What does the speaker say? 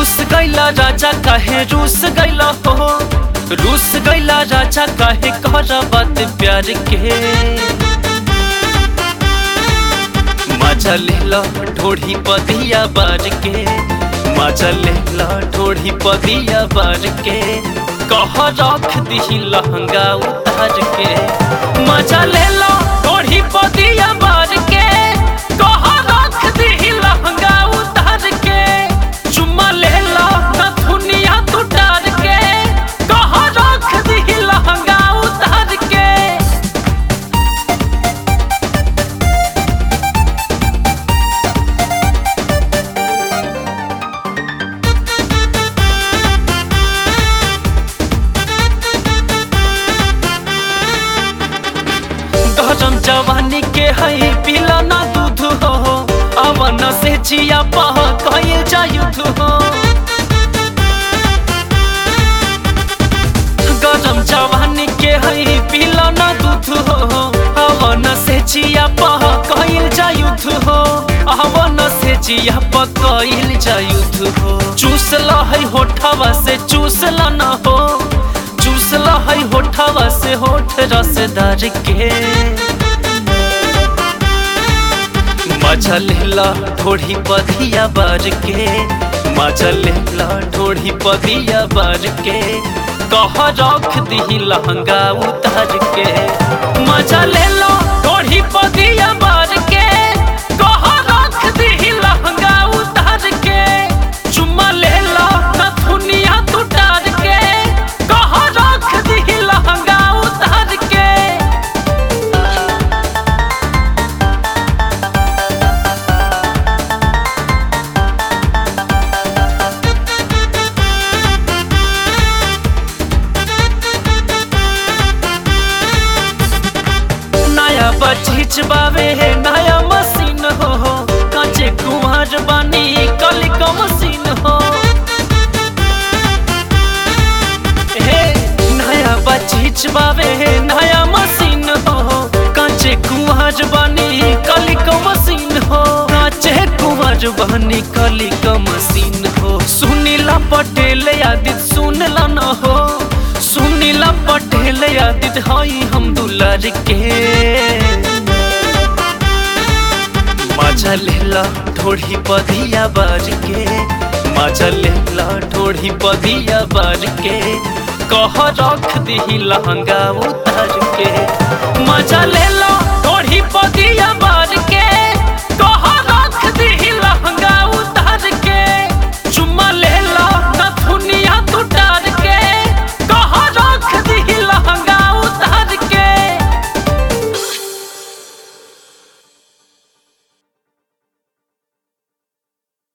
रूस गैला राजा काहे रूस गैला हो रूस गैला राजा काहे कर बात प्यार के मजा लेला ढोढ़ी पदिया बार के मजा लेला ढोढ़ी पदिया बार के कह रख दी लहंगा उतार के मजा लेला ढोढ़ी पदिया बार के कह रख दी लहंगा उतार के चुम्मा लेला नथुनिया तुटार के कह रख दी लहंगा उतार के गरम जवानी के है पिला ना दूध हो अवन से जिया पह कहे जायुध हो गरम जवानी के है पिला ना दूध हो अवन से जिया पह कहे जायुध हो अवन से जिया पह कहे जायुध हो चूस ला है होठवा से चूस ला ना हो चूसला है होठवा से होठ रसदार के मजा लेला ढोढ़ी पदिया बार के मजा लेला ढोढ़ी पदिया बार के कह रख दी लहंगा उतार के मजा लेला ढोढ़ी पदिया बार के कह रख दी लहंगा उतार के चुम्मा लेला नथुनिया तुटार के कह रख दी लहंगा उतार के नया बचीच बावे है नया मशीन हो कांचे कुमार बानी कली का मशीन हो हे नया बचीच बावे है नया मशीन हो कांचे कुमार बानी कली का मशीन हो कांचे कुमार बानी कली का मशीन हो सुनीला पटेल आदित सुनला न हो सुनीला पटेल आदित हई हम दुलार के मजा लेला ढोढ़ी पदिया बार के मजा लेला ढोढ़ी पदिया बार के कह रख दी लहंगा उतार के मजा लेला